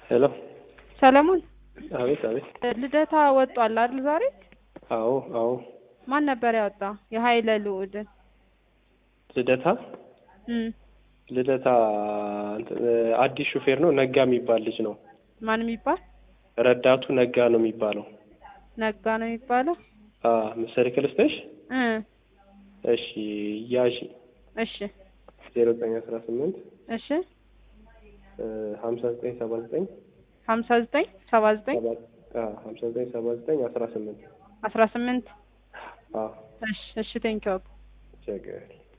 ሄሎ ሰለሞን አቤት አቤት ልደታ ወጧል አይደል ዛሬ? አዎ አዎ ማን ነበር ያወጣ? የሀይለ ልዑልን ልደታ እም ልደታ እንትን አዲስ ሹፌር ነው ነጋ የሚባል ልጅ ነው ማን የሚባል ረዳቱ ነጋ ነው የሚባለው ነጋ ነው የሚባለው? አ ምሳሌ ክልስተሽ እ እሺ ያሺ እሺ ዜሮ ዘጠኝ አስራ ስምንት እሺ ሀምሳ ዘጠኝ ሰባ ዘጠኝ ሀምሳ ዘጠኝ ሰባ ዘጠኝ ሀምሳ ዘጠኝ ሰባ ዘጠኝ አስራ ስምንት አስራ ስምንት አ እሺ እሺ ቴንኪው ችግር